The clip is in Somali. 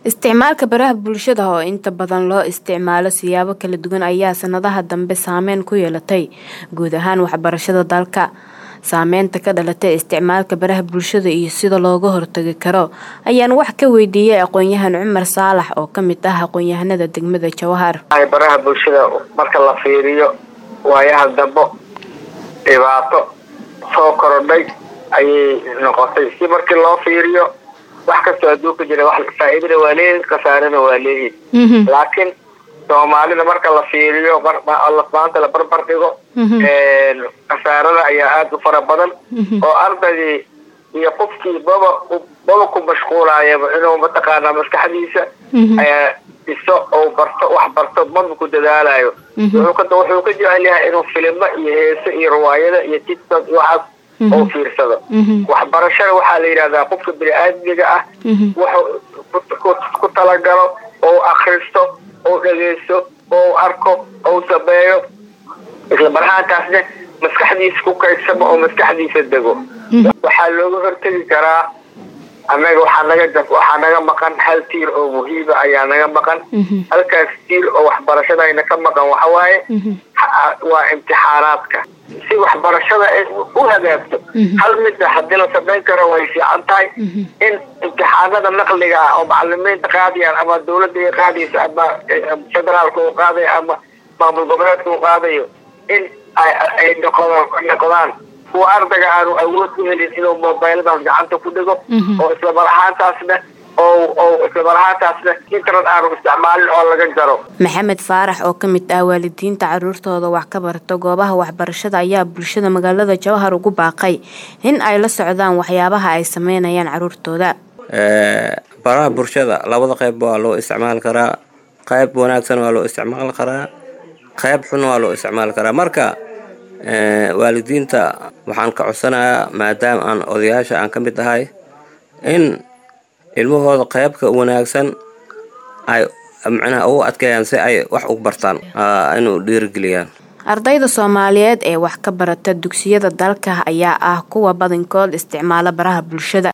Isticmaalka baraha bulshada oo inta badan loo isticmaalo siyaabo kala duwan ayaa sanadaha dambe saameyn ku yeelatay guud ahaan waxbarashada dalka. Saameynta ka dhalatay isticmaalka baraha bulshada iyo sida looga hortagi karo ayaan wax ka weydiiyay aqoonyahan Cumar Saalax oo ka mid ah aqoonyahanada degmada Jowhar. baraha bulshada marka la fiiriyo waayaha dambo dhibaato soo korodhay ayay noqotay si markii loo fiiriyo wax kastoo adduunka jira wax faa'iidana waa leeyihin khasaarana waa leeyihin laakiin soomaalida marka la fiiriyo maanta la barbar dhigo khasaarada ayaa aada u fara badan oo ardaygii iyo qofkii baba baba ku mashquulaayaba inuu mataqaanaa maskaxdiisa iso ou barto wax barto maba ku dadaalayo wuxuu ka jecel yahay inuu filimo iyo heeso iyo riwaayada iyo tiktok iyo waxaas oo fiirsado waxbarashada waxaa la yidhahdaa qofka bini-aadmiga ah wuxuu ku talagalo ou akristo ou dhegeysto ou arko ou sameeyo isla marhaantaasna maskaxdiisa ku kaydsamo oo maskaxdiisa dego waxaa looga hortegi karaa annaga waxaa naga waxaa naga maqan hal tiir oo muhiima ayaa naga maqan halkaas tiir oo waxbarashadayna ka maqan waxawaaye waa imtixaanaadka si waxbarashada ay u hagaagto hal mida haddii la samayn karo way fiican tahay in imtixaanada naqliga ah oo macalimiinta qaadayaan ama dawladda ay qaadayso ama federaalka uu qaadayo ama maamul goboleedka uu qaadayo in ay noqdaan kuwa ardayga aanu awood u helin inuu mobiladaas gacanta ku dhigo oo islamar ahaantaasna islamar ahaantaasna internet aanu isticmaalin oo laga jaro maxamed faarax oo ka mid ah waalidiinta caruurtooda wax ka barta goobaha waxbarashada ayaa bulshada magaalada jowhar ugu baaqay in ay la socdaan waxyaabaha ay sameynayaan caruurtooda baraha bulshada labada qayb waa loo isticmaali karaa qayb wanaagsan waa loo isticmaali karaa qayb xun waa loo isticmaali karaa marka waalidiinta waxaan ka codsanayaa maadaama aan odayaasha aan ka mid ahay in ilmahooda qaybka wanaagsan ay macnaha ugu adkeeyaan si ay wax ugu bartaan inuu dhiirigeliyaan ardayda soomaaliyeed ee wax ka barata dugsiyada dalka ayaa ah kuwa badankood isticmaala baraha bulshada